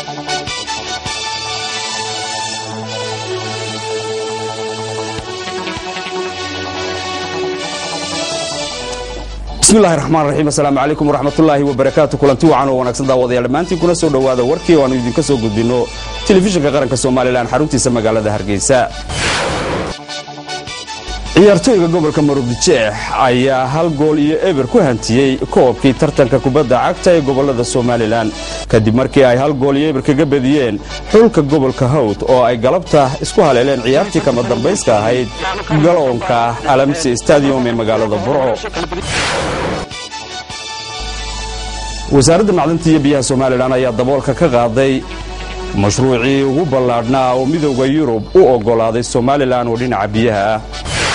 bismillahi raxmaan raxiim assalaamu calaykum waraxmatullaahi wabarakaatu kulanti wacan oo wanaagsan daawadayaal dhammaantiin kuna soo dhowaada warkii oo aanu idinka soo gudbinno telefishinka qaranka somalilan xaruntiisa magaalada hargeysa ciyaartooyga gobolka marudijeex ayaa hal gool iyo eber ku hantiyey koobkii tartanka kubadda cagta ee gobolada somalilan kadib markii ay hal gool iyo eber kaga badiyeen xulka gobolka hawd oo ay galabta isku haleeleen ciyaartii kama dambayska ahayd galoonka alamse stadium ee magaalada burco wasaaradda macdanta iyo biyaha somalilan ayaa daboolka ka qaaday mashruucii ugu ballaadhnaa oo midowda yurub u oggolaaday somalilan oo dhinaca biyaha ah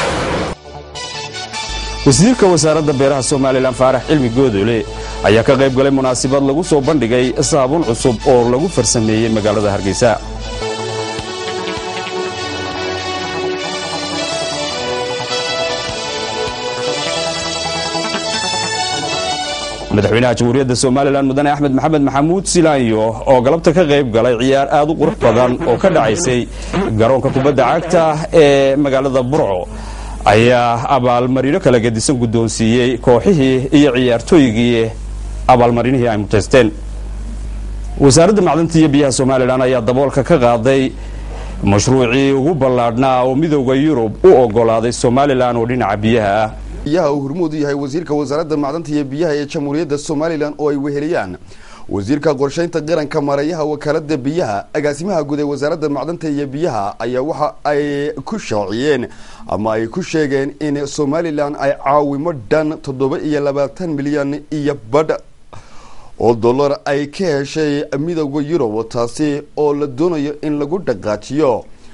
wasiirka wasaaradda beeraha somalilan faarax cilmi goodole ayaa ka qayb galay munaasabad lagu soo bandhigay saabuun cusub oo lagu farsameeyey magaalada hargeysa madaxweynaha jamhuuriyadda somalilan mudane axmed maxamed maxamuud silaanyo oo galabta ka qayb galay ciyaar aad u qurux badan oo ka dhacaysay garoonka kubadda cagta ee magaalada burco ayaa abaalmarino kala gedisan guddoonsiiyey kooxihii iyo ciyaartooygii abaalmarinihii ay mutaysteen wasaaradda macdanta iyo biyaha somalilan ayaa daboolka ka qaaday mashruucii ugu ballaadhnaa oo midowda yurub u oggolaaday somalilan oo dhinaca biyaha ah biyaha uu hormuud u yahay wasiirka wasaaradda macdanta iyo biyaha ee jamhuuriyadda somalilan oo ay weheliyaan wasiirka qorshaynta qaranka maareeyaha wakaalada biyaha agaasimaha guud ee wasaaradda macdanta iyo biyaha ayaa waxa ay ku shaaciyeen ama ay ku sheegeen in somalilan ay caawimo dhan toddoba iyo labaatan milyan iyo badh oo dollar ay ka heshay midowda yurub taasi oo la doonayo in lagu dhaqaajiyo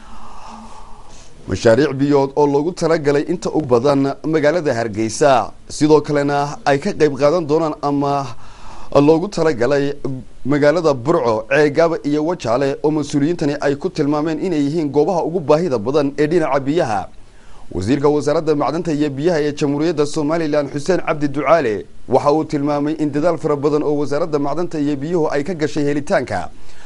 mashaariic biyood oo loogu talagalay inta ugu badan magaalada hargeysa sidoo kalena ay ka qayb qaadan doonaan ama loogu talagalay magaalada burco ceegaaba iyo wajaale oo mas-uuliyiintani ay ku tilmaameen inay yihiin goobaha ugu baahida badan ee dhinaca biyaha wasiirka wasaaradda macdanta iyo biyaha ee jamhuuriyadda somalilan xuseen cabdi ducaale waxa uu tilmaamay in dadaal fara badan oo wasaaradda macdanta iyo biyuhu ay ka gashay helitaanka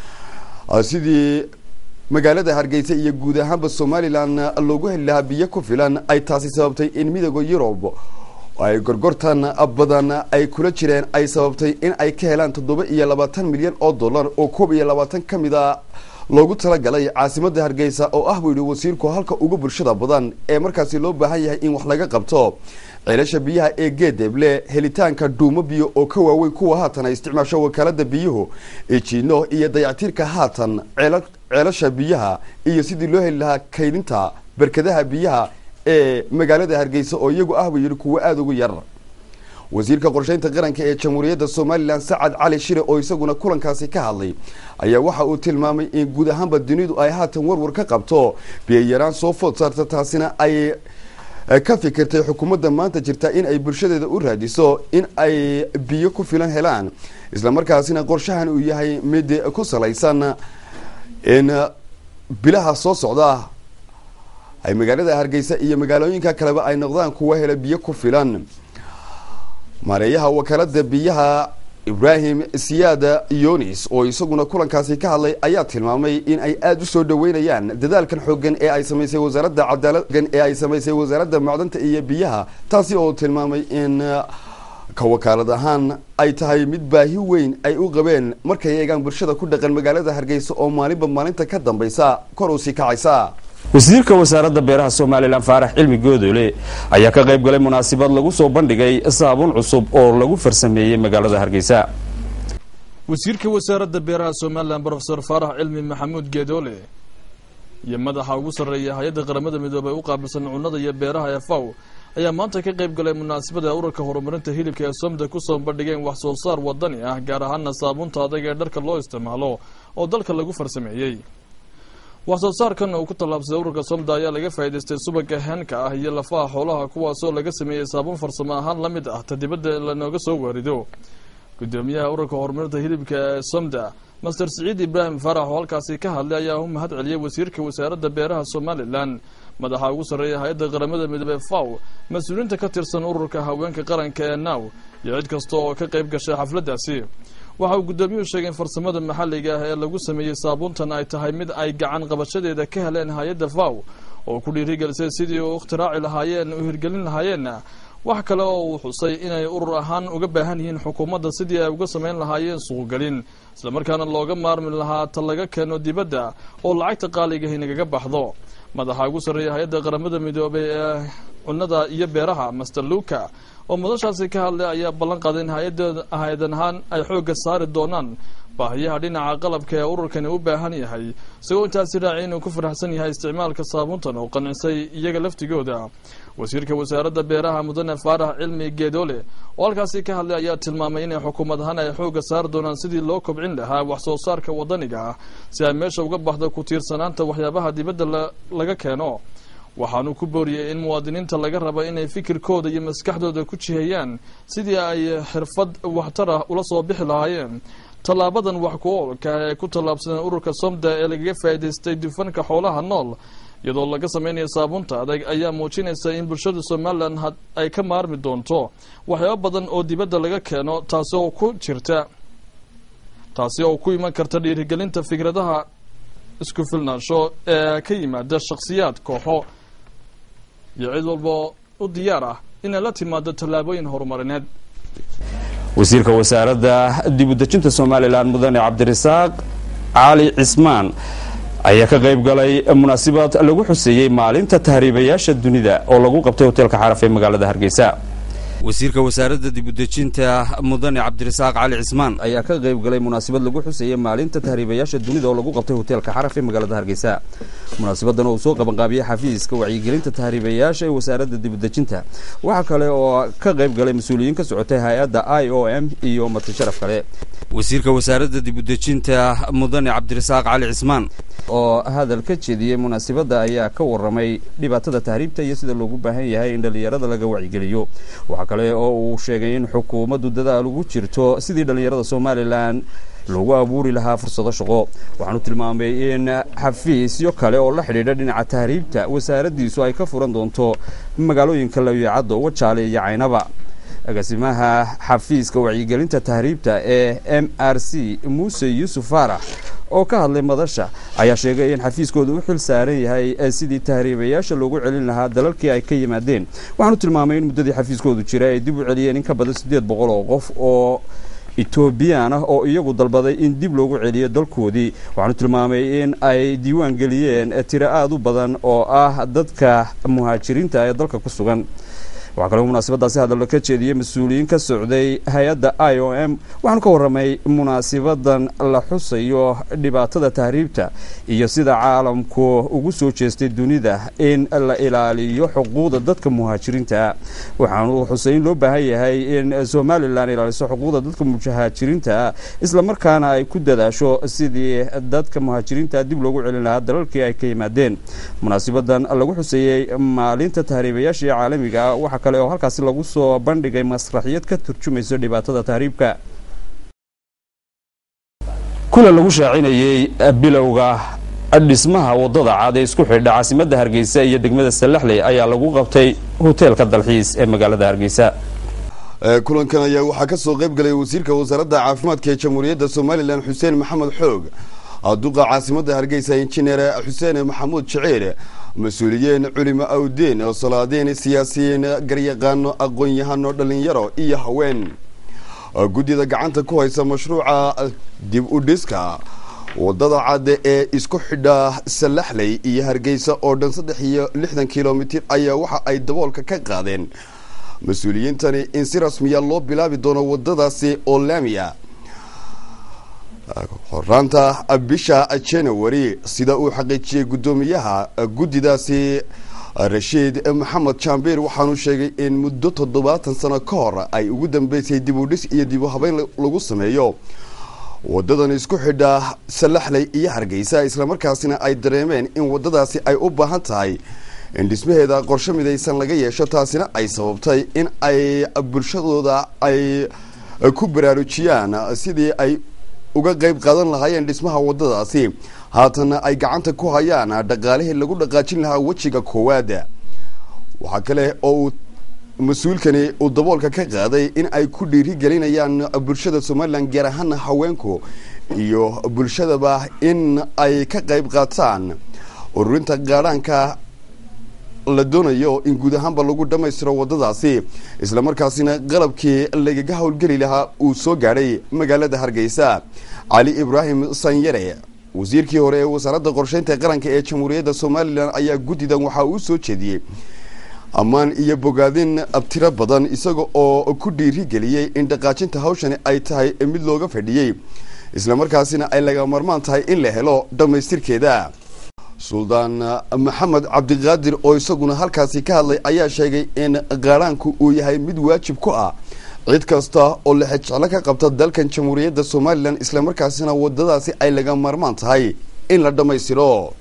sidii magaalada hargeysa iyo guud ahaanba somalilan loogu heli lahaa biyo ku filan ay taasi sababtay in midowda yurub ay gorgortan badan ay kula jireen ay sababtay in ay ka helaan toddoba iyo labaatan milyan oo dollar oo koob iyo labaatan ka mid a loogu talagalay caasimada hargeysa oo ah buu yihi wasiirku halka ugu bulshada badan ee markaasi loo baahan yahay in wax laga qabto ceelasha biyaha ee geedeble helitaanka dhuumo biyo oo ka waaweyn kuwa haatan ay isticmaasho wakaalada biyuhu ejiino iyo dayactiirka haatan ceelasha biyaha iyo sidii loo heli lahaa kaydinta berkadaha biyaha ee magaalada hargeysa oo iyagu ah buu yihi kuwo aada ugu yar wasiirka qorshaynta qaranka ee jamhuuriyadda somalilan sacad cali shire oo isaguna kulankaasi ka hadlay ayaa waxa uu tilmaamay in guud ahaanba dunidu ay haatan warwar ka qabto biyayaraan soo food saarta taasina ay ka fikirtay xukuumadda maanta jirta in ay bulshadeeda u raadiso in ay biyo ku filan helaan islamarkaasina qorshahan uu yahay mid ku salaysan in bilaha soo socda ay magaalada hargeysa iyo magaalooyinka kaleba ay noqdaan kuwa hela biyo ku filan maareeyaha wakaalada biyaha ibraahim siyaada yonis oo isaguna kulankaasi ka hadlay ayaa tilmaamay in ay aada u soo dhaweynayaan dadaalkan xoogan ee ay samaysay wasaaradda cadaaladgan ee ay samaysay wasaaradda macdanta iyo biyaha taasi oo tilmaamay in ka wakaalad ahaan ay tahay mid baahi weyn ay u qabeen markay eegaan bulshada ku dhaqan magaalada hargeysa oo maalinba maalinta ka dambaysa kor usii kacaysa wasiirka wasaaradda beeraha somalilan faarax cilmi goodole ayaa ka qayb galay munaasabad lagu soo bandhigay saabuun cusub oo lagu farsameeyey magaalada hargeysa wasiirka wasaaradda beeraha somalilan brofesor faarax cilmi maxamuud geedoole iyo madaxa ugu sarreeya hay-adda qaramada midoobey u qaabilsan cunnada iyo beeraha ee faw ayaa maanta ka qayb galay munaasabada urarka horumarinta hilibka ee somda kusoo bandhigeen wax soo saar wadani ah gaar ahaana saabuunta adag ee dharka loo isticmaalo oo dalka lagu farsameeyey wax soo saarkan uu ku tallaabsaday ururka somda ayaa laga faa'idaystay subaga heenka ah iyo lafaha xoolaha kuwaasoo laga sameeyey saabuun farsamo ahaan la mid ah ta dibadda lanooga soo waarido gudoomiyaha ururka horumarinta hilibka ee somda master siciid ibraahim faarax oo halkaasi ka hadlay ayaa u mahad celiyey wasiirka wasaaradda beeraha somalilan madaxa ugu sarreeya hay-adda qaramada midoobey faw mas-uuliyiinta ka tirsan ururka haweenka qaranka ee naw iyo cid kasta oo ka qayb gashay xafladdaasi waxa uu guddoomiyuhu sheegay in farsamada maxalliga ah ee lagu sameeyey saabuuntan ay tahay mid ay gacan qabashadeeda ka heleen hay-adda faw oo ku dhiirigelisay sidii u ikhtiraaci lahaayeen u hirgelin lahaayeenna wax kale oo uu xusay inay urur ahaan uga baahan yihiin xukuumadda sidii ay uga samayn lahaayeen suuqgelin islamarkaana looga maarmi lahaa ta laga keeno dibadda oo lacagta qaaligahi nagaga baxdo madaxa ugu sarreeya hay-adda qaramada midoobay ee cunnada iyo beeraha master luka oo madashaasi ka hadlay ayaa ballan qaaday in hay-adan ahaan ay xoogga saari doonaan baahiyaha dhinaca qalabka ee ururkani u baahan yahay isagoo intaasi raacay inuu ku faraxsan yahay isticmaalka saabuuntan oo qancisay iyaga laftigooda wasiirka wasaaradda beeraha mudane faarax cilmi geedoole oo halkaasi ka hadlay ayaa tilmaamay inay xukuumad ahaan ay xoogga saari doonaan sidii loo kobcin lahaa wax soo saarka wadaniga ah si ay meesha uga baxdo ku tiirsanaanta waxyaabaha dibadda laga keeno waxaanuu ku booriyey in muwaadiniinta laga raba inay fikirkooda iyo maskaxdooda ku jiheeyaan sidii ay xirfad waxtar ah ula soo bixi lahaayeen tallaabadan wax ku oolka ee ku tallaabsadeen ururka somda ee lagaga faa'idaystay dufanka xoolaha nool iyadoo laga samaynayo saabuunta adag ayaa muujinaysa in bulshada somalilan ay ka maarmi doonto waxyaabo badan oo dibadda laga keeno taasi oo ku jirta taasi oo ku iman karta dhiirigelinta fikradaha isku filnaansho ee ka yimaada shakhsiyaad kooxo iyo cid walba u diyaar ah inay la timaado tallaabooyin horumarineed wasiirka wasaaradda dib udejinta somalilan mudane cabdirasaaq cali cismaan ayaa ka qayb galay munaasabad lagu xuseeyey maalinta tahriibayaasha dunida oo lagu qabtay hoteelka xaraf ee magaalada hargeysa wasiirka wasaaradda dibudejinta mudane cabdirasaaq cali cismaan ayaa ka qayb galay munaasabad lagu xuseeyey maalinta tahriibayaasha dunida oo lagu qabtay hoteelka xaraf ee magaalada hargeysa munaasabadan oo uu soo qabanqaabiyey xafiiska wacyigelinta tahriibayaasha ee wasaaradda dibudejinta waxaa kale oo ka qayb galay mas-uuliyiin ka socotay hay-adda i o m iyo marti sharaf kale wasiirka wasaaradda dibudejinta mudane cabdirasaaq cali cismaan oo hadal ka jeediyey munaasabadda ayaa ka waramay dhibaatada tahriibta iyo sida loogu baahan yahay in dhallinyarada laga wacyigeliyo waxaa kale oo uu sheegay in xukuumaddu dadaal ugu jirto sidii dhallinyarada somalilan loogu abuuri lahaa fursado shaqo waxaanu tilmaamay in xafiisyo kale oo la xidhiidha dhinaca tahriibta wasaaraddiisu ay ka furan doonto magaalooyinka lawyacaddo wajaale iyo caynaba agaasimaha xafiiska wacyigelinta tahriibta ee m r c muuse yuusuf faarax oo ka hadlay madasha ayaa sheegay in xafiiskooda u xil saaran yahay sidii tahriibayaasha loogu celin lahaa dalalkii ay ka yimaadeen waxaanu tilmaamay in muddadii xafiiskoodu jira ay dib u celiyeen in ka badan siddeed boqol oo qof oo etoobiyaan ah oo iyagu dalbaday in dib loogu celiyo dalkoodii waxaanu tilmaamay in ay diiwaan geliyeen tiro aada u badan oo ah dadka muhaajiriinta ee dalka ku sugan waxaa kaloo munaasabadaasi hadallo ka jeediyey mas-uuliyiin ka socday hay-adda i o m waxaanu ka warramay munaasabadan la xusayo dhibaatada tahriibta iyo sida caalamku ugu soo jeestay dunida in la ilaaliyo xuquuqda dadka muhaajiriinta waxaanu xusay in loo baahan yahay in somalilan ilaaliso xuquuqda dadka muhaajiriinta islamarkaana ay ku dadaasho sidii dadka muhaajiriinta dib loogu celin lahaa dalalkii ay ka yimaadeen munaasabadan lagu xuseeyey maalinta tahriibayaasha ee caalamiga waxa kale oo halkaasi lagu soo bandhigay masraxiyad ka turjumayso dhibaatada tahriibka kulan lagu shaacinayey bilowga dhismaha wadada cad ee isku xidha caasimadda hargeysa iyo degmada salaxley ayaa lagu qabtay hoteelka dalxiis ee magaalada hargeysa kulankan ayaa waxaa ka soo qayb galay wasiirka wasaaradda caafimaadka ee jamhuuriyadda somalilan xuseen maxamed xoog duqa caasimadda hargeysa injineer xuseen maxamuud jaceer mas-uuliyiin culimo awdeen salaadiin siyaasiyiin garyaqaano aqoon-yahano dhalinyaro iyo haween guddida gacanta ku haysa mashruuca dib u dhiska wadada cadde ee isku xidha salaxley iyo hargeysa oo dhan saddex iyo lixdan kilomitir ayaa waxa ay daboolka ka qaadeen mas-uuliyiintani in si rasmiya loo bilaabi doono wadadaasi oo laamiya horaanta bisha january sida uu xaqiijiyey guddoomiyaha guddidaasi rashiid maxamed jambeer waxaanu sheegay in muddo toddobaatan sano ka hor ay ugu dambeysay dib u dhis iyo dib u habeyn lagu sameeyo wadadan isku xidha salaxley iyo hargeysa islamarkaasina ay dareemeen in wadadaasi ay u baahan tahay in dhismaheeda qorshe midaysan laga yeesho taasina ay sababtay in ay bulshadooda ay ku baraarujiyaan sidii ay uga qayb qaadan lahaayeen dhismaha wadadaasi haatana ay gacanta ku hayaan dhaqaalihii lagu dhaqaajin lahaa wejiga koowaad waxaa kale oo uu mas-uulkani uu daboolka ka qaaday in ay ku dhiirigelinayaan bulshada somalilan gaar ahaana haweenku iyo bulshadaba in ay ka qayb qaataan ururinta gaadhaanka la doonayo in guud ahaanba lagu dhammaystiro waddadaasi islamarkaasina qalabkii lagaga howlgeli lahaa uu soo gaadhay magaalada hargeysa cali ibraahim sanyare wasiirkii hore ee wasaaradda qorsheynta qaranka ee jamhuuriyadda somalilan ayaa guddidan waxaa uu soo jeediyey ammaan iyo bogaadin abtiro badan isaga oo ku dhiirigeliyey in dhaqaajinta hawshani ay tahay mid looga fadhiyey islamarkaasina ay laga marmaan tahay in la helo dhammaystirkeeda suldaan maxamed cabdiqaadir oo isaguna halkaasi ka hadlay ayaa sheegay in qaadhaanku uu yahay mid waajib ku ah cid kasta oo lexejeclo ka qabta dalkan jamhuuriyadda somalilan islamarkaasina wadadaasi ay laga marmaan tahay in la dhammaystiro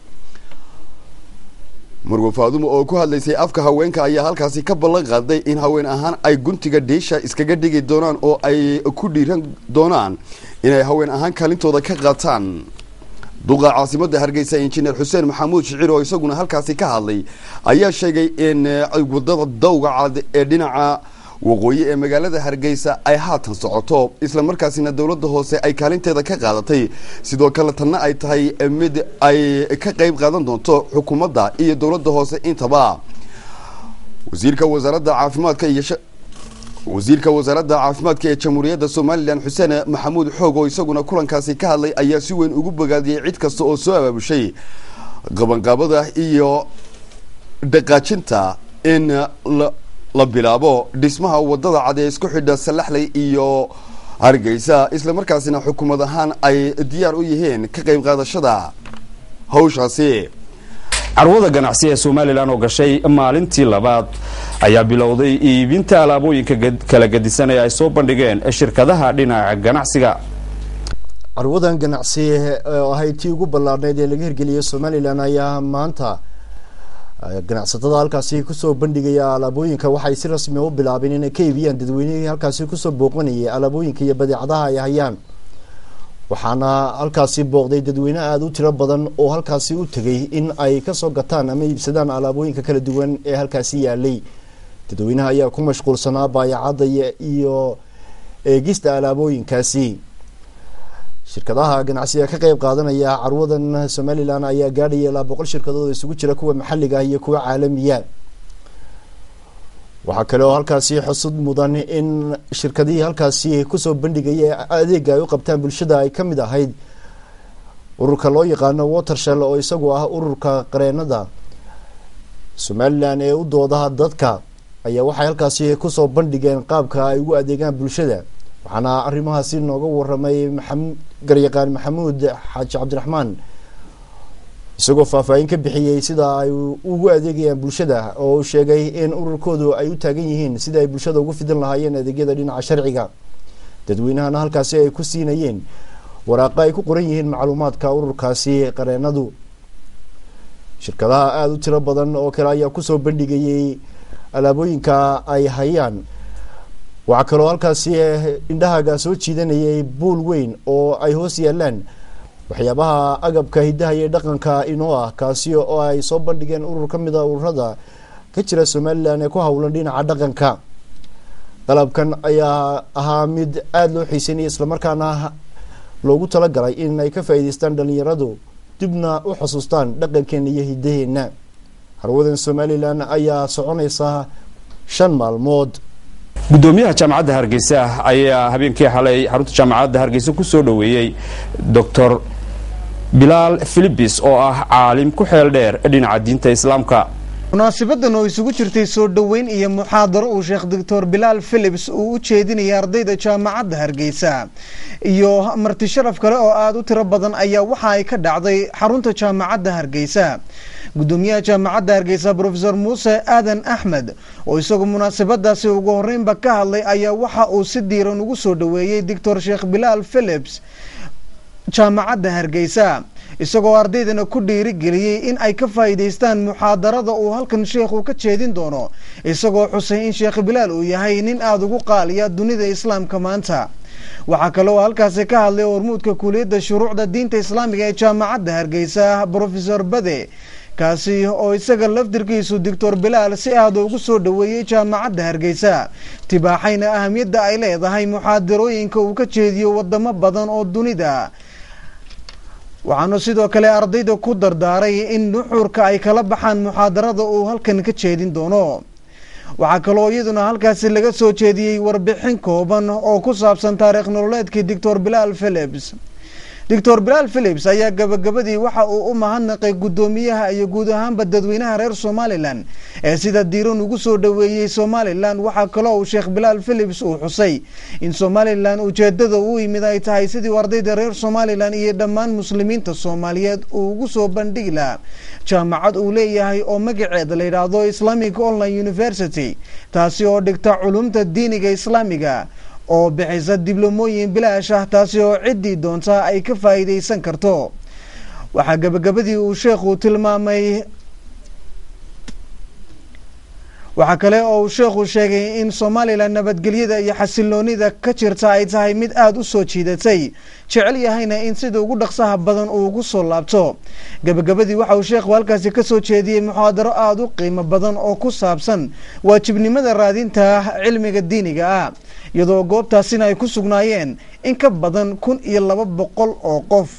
marwe faadumo oo ku hadlaysay afka haweenka ayaa halkaasi ka ballan qaaday in haween ahaan ay guntiga dhiisha iskaga dhigi doonaan oo ay ku dhiiran doonaan inay haween ahaan kaalintooda ka qaataan duqa caasimadda hargeysa injineer xuseen maxamuud shicir oo isaguna halkaasi ka hadlay ayaa sheegay in wadada dawga cad ee dhinaca waqooyi ee magaalada hargeysa ay haatan socoto islamarkaasina dowladda hoose ay kaalinteeda ka qaadatay sidoo kale tanna ay tahay mid ay ka qayb qaadan doonto xukuumadda iyo dowladda hoose intaba wasiirka wasaaradda caafimaadka iyo wasiirka wasaaradda caafimaadka ee jamhuuriyadda somalilan xuseen maxamuud xoog oo isaguna kulankaasi ka hadlay ayaa si weyn ugu bogaadiyey cid kasta oo soo abaabushay qabanqaabada iyo dhaqaajinta in la bilaabo dhismaha wadada cad ee isku xidha salaxley iyo hargeysa islamarkaasina xukuumad ahaan ay diyaar u yihiin ka qayb qaadashada hawshaasi carwada ganacsi ee somalilan oo gashay maalintii labaad ayaa bilowday iibinta alaabooyinka kala gadisan ee ay soo bandhigeen shirkadaha dhinaca ganacsiga carwadan ganacsi oo ahayd tii ugu ballaadhneyd ee laga hirgeliyay somalilan ayaa maanta ganacsatada halkaasi kusoo bandhigaya alaabooyinka waxay si rasmi u bilaabeen inay ka iibiyaan dadweynihii halkaasi kusoo booqanayay alaabooyinka iyo badeecadaha ay hayaan waxaana halkaasi booqday dadweyne aada u tiro badan oo halkaasi u tegay in ay kasoo gataan ama iibsadaan alaabooyinka kala duwan ee halkaasi yaalay dadweynaha ayaa ku mashquulsanaa baayacadda iyo eegista alaabooyinkaasi shirkadaha ganacsiga ka qeyb qaadanaya carwadan somalilan ayaa gaadhaya ilaa boqol shirkadood isugu jira kuwa maxaliga ah iyo kuwa caalamiya waxaa kale oo halkaasi xusud mudan in shirkadihii halkaasi kusoo bandhigaya adeega ay u qabtaan bulshada ay kamid ahayd ururka loo yaqaano watershell oo isagu ah ururka qareenada somalilan ee u doodaha dadka ayaa waxay halkaasi kusoo bandhigeen qaabka ay ugu adeegaan bulshada waxaana arrimahaasi nooga waramay maa garyaqaan maxamuud xaaji cabdiraxmaan isagoo faahfaahin ka bixiyey sida ay ugu adeegayaan bulshada oo uu sheegay in ururkoodu ay u taagan yihiin sidai ay bulshada ugu fidin lahaayeen adeegyada dhinaca sharciga dadweynahana halkaasi ay ku siinayeen waraaqo ay ku qoran yihiin macluumaadka ururkaasi qareenadu shirkadaha aada u tiro badan oo kale ayaa kusoo bandhigayay alaabooyinka ay hayaan waxaa kaloo halkaasi indhahaaga soo jiidanayay buul weyn oo ay hoos yaalaan waxyaabaha agabka hidaha iyo dhaqanka inoo ah kaasi oo ay soo bandhigeen urur ka mid a ururada ka jira somalilan ee ku howlan dhinaca dhaqanka qalabkan ayaa ahaa mid aada loo xiiseynaya islamarkaana loogu talagalay in ay ka faa'iideystaan dhalinyaradu dibna u xusuustaan dhaqankeena iyo hidaheena harwadan somalilan ayaa soconaysa shan maalmood gudoomiyaha jaamacadda hargeysa ayaa habeenkii xalay xarunta jaamacadda hargeysa ku soo dhoweeyey doctor bilaal philibis oo ah caalim ku xeel dheer dhinaca diinta islaamka munaasabadan oo isugu jirtay soo dhoweyn iyo muxaadaro uu sheekh doctor bilaal philips uu u jeedinaya ardayda jaamacadda hargeysa iyo marti sharaf kale oo aada u tiro badan ayaa waxa ay ka dhacday xarunta jaamacadda hargeysa gudoomiyaha jaamacadda hargeysa rofesor muuse aadan axmed oo isagu munaasabadaasi ugu horeynba ka hadlay ayaa waxa uu si diiran ugu soo dhoweeyey doctor sheekh bilaal philips jaamacadda hargeysa isagoo ardaydana ku dhiirigeliyey in ay ka faa'iidaystaan muxaadarada uu halkan sheekhu ka jeedin doono isagoo xusay in sheekh bilaal uu yahay nin aada ugu qaaliya dunida islaamka maanta waxaa kale oo halkaasi ka hadlay hormuudka kuuliyadda shuruucda diinta islaamiga ee jaamacadda hargeysa brofesor bade kaasi oo isaga laftirkiisu doctor bilaal si aada ugu soo dhoweeyey jaamacadda hargeysa tibaaxayna ahamiyadda ay leedahay muxaadarooyinka uu ka jeediyo wadamo badan oo dunida waxaanu sidoo kale ardayda ku dardaaray in nuxurka ay kala baxaan muxaadarada uu halkan ka jeedin doono waxaa kaloo iyaduna halkaasi laga soo jeediyey warbixin kooban oo ku saabsan taariikh nololeedkii doctor bilaal philips doctor bilaal philips ayaa gabagabadii waxa uu u mahadnaqay guddoomiyaha iyo guud ahaanba dadweynaha reer somalilan ee sida diiran ugu soo dhoweeyey somalilan waxaa kaloo uu sheekh bilaal philips uu xusay in somalilan ujeedada u yimid ay tahay sidii ardayda reer somalilan iyo dhammaan muslimiinta soomaaliyeed uu ugu soo bandhigi lahaa jaamacad uu leeyahay oo magaceeda la yidhaahdo islamic online university taasi oo dhigta culumta diiniga islaamiga oo bixisa diblomooyin bilaash ah taasi oo ciddii doonta ay ka faa'iidaysan karto waxaa gabagabadii uu sheekhu tilmaamay waxaa kale oo uu sheekhu sheegay in somalilan nabadgelyada iyo xasiloonida ka jirta ay tahay mid aada u soo jiidatay jecel yahayna in sida ugu dhaqsaha badan uu ugu soo laabto gabagabadii waxa uu sheekhu halkaasi kasoo jeediyey muxaadaro aada u qiimo badan oo ku saabsan waajibnimada raadinta cilmiga diiniga ah iyadoo goobtaasina ay ku sugnaayeen in ka badan kun iyo laba boqol oo qof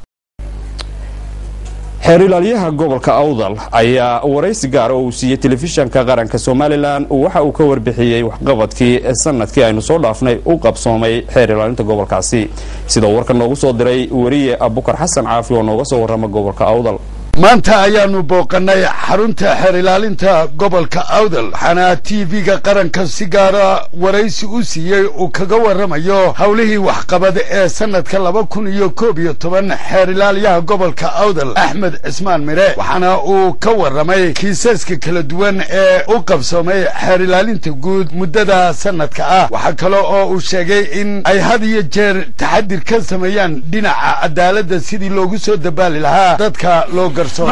xeer ilaalyaha gobolka awdal ayaa waraysi gaara oo uu siiyey telefishanka qaranka somalilan waxa uu ka warbixiyey waxqabadkii sanadkii aynu soo dhaafnay u qabsoomay xeer ilaalinta gobolkaasi sida uu warka noogu soo diray weriye abukar xasan caafi oo nooga soo warrama gobolka awdal maanta ayaanu booqannay xarunta xeer ilaalinta gobolka awdal waxaana t v-ga qaranka si gaara waraysi u siiyey uu kaga warramayo howlihii waxqabad ee sanadka laba kun iyo koob iyo toban xeer ilaalyaha gobolka awdal axmed cismaan mire waxaana uu ka warramay kiisaska kala duwan ee u qabsoomay xeer ilaalinta guud muddada sanadka ah waxaa kale oo uu sheegay in ay had iyo jeer taxadir ka sameeyaan dhinaca cadaaladda sidii loogu soo dabaali lahaa dadka loo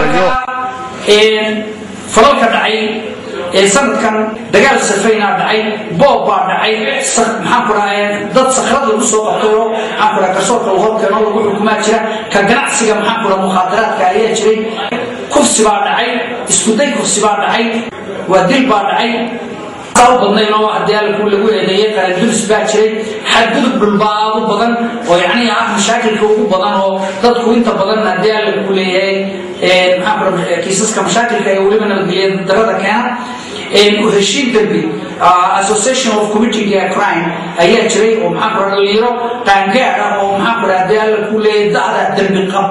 falalka dhacay ee sanadkan dagaal safaynaa dhacay boob baa dhacay maxaan ku dhaha dad sakrad lagu soo qabtayo maxaan ku dhaha garsoorka horkeeno lagu xukumaa jira ka ganacsiga maxaan ku dhaha mukhaadaraadka ayaa jiray kufsi baa dhacay iskuday kufsi baa dhacay waa dil baa dhacay u badnayn oo haddii alku lagu eedeeyey qaranduris baa jiray xadgudub dhulbaa aad u badan oo yacni ah mashaakilka ugu badan oo dadku inta badan haddii alku leeyahay maxaan ku kiisaska mashaakilka ee weliba nabadgelya darada keena heshiin dembi association of committing a crime ayaa jiray oo maxaan ku dhalinyaro qaangaad ah oo maxaan ku haddii alla ku leeyahay da'da dembi qab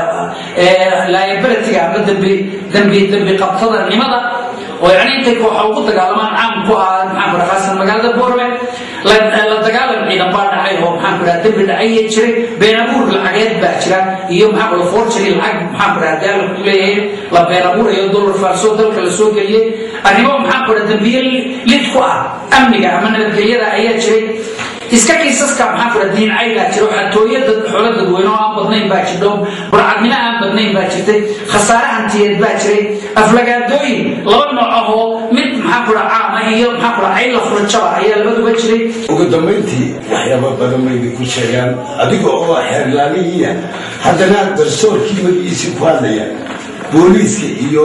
liabilityga ama dembi dembi dembi qabtada nimada oo yani intay kooxa ugu dagaalamaan caam ku ahaa maxaan ku khaasan magaalada boorme la dagaalam ciidan baa dhacay oo maxaan ku dhaha dembi dhacaya jiray been abuur lacageed baa jira iyo maxaan ku dhaha forgery lacag maxaan ku dhaha daala ku leeyahay la been abuurayo dollar faalsoo dalka la soo geliyey arrimo maxaan ku dhaha dembiye lid ku ah amniga ama nabadgelyada ayaa jiray iska kiisaska maxaan ku dhaha diincay baa jira xatooyo dad xoolo dadweyne oo aan badnayn baa jirdho burcadnimo aan badnayn baa jirtay khasaare hantiyeed baa jiray aflagaadooyin laba nooc ah oo mid maxaan ku dhaha caama iyo maxaan ku dhaha cayla furajaba ayaa labaduba jiray ugu dambayntii waxyaaba badan bayna ku sheegaan adiga oo xeerlaalihiya haddana garsoorkii magiisii ku hadlaya booliiska iyo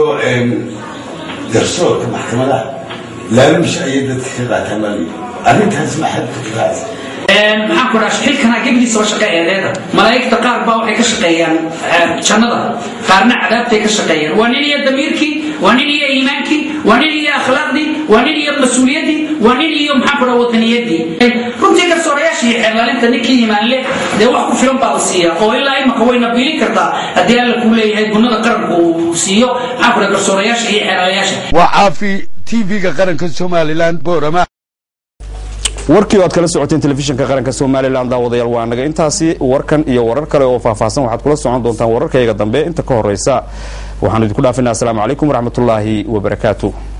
garsoorka maxkamadaha laaluusha ayay dadka ka qaataan maali arrintaas maxaad ku kiraacaysa maxaan ku dhaha xilkana gebliisaba shaqa eedeeda malaa'igta qaar baa waxay ka shaqeeyaan jannada qaarna cadaabtay ka shaqeeyaan waa nin iyo damiirkii waa nin iyo iimaankii waa nin iyo akhlaaqdii waa nin iyo mas-uuliyaddii waa nin iyo maxaan ku dhaha wadaniyadii runtii garsoorayaasha iyo xeerlaalinta ninkii iimaan leh dee wax ku filan baa la siiyaa oo ilaa imaka wayna biilin kartaa haddii alla kuu leeyahay gunnada qaranku uu siiyo maxaan ku dhaha garsoorayaasha iyo xeerlaalayaasha waa caafi t v-ga qaranka somalilan boorama warkii oo aad kala socoteen telefishinka qaranka somalilan daawadayaal waa naga intaasi warkan iyo warar kale oo faahfaahsan waxaad kula socon doontaan wararkayga dambe inta ka horeysa waxaanu idinku dhaafinaa asalaamu calaykum waraxmatullaahi wabarakaatu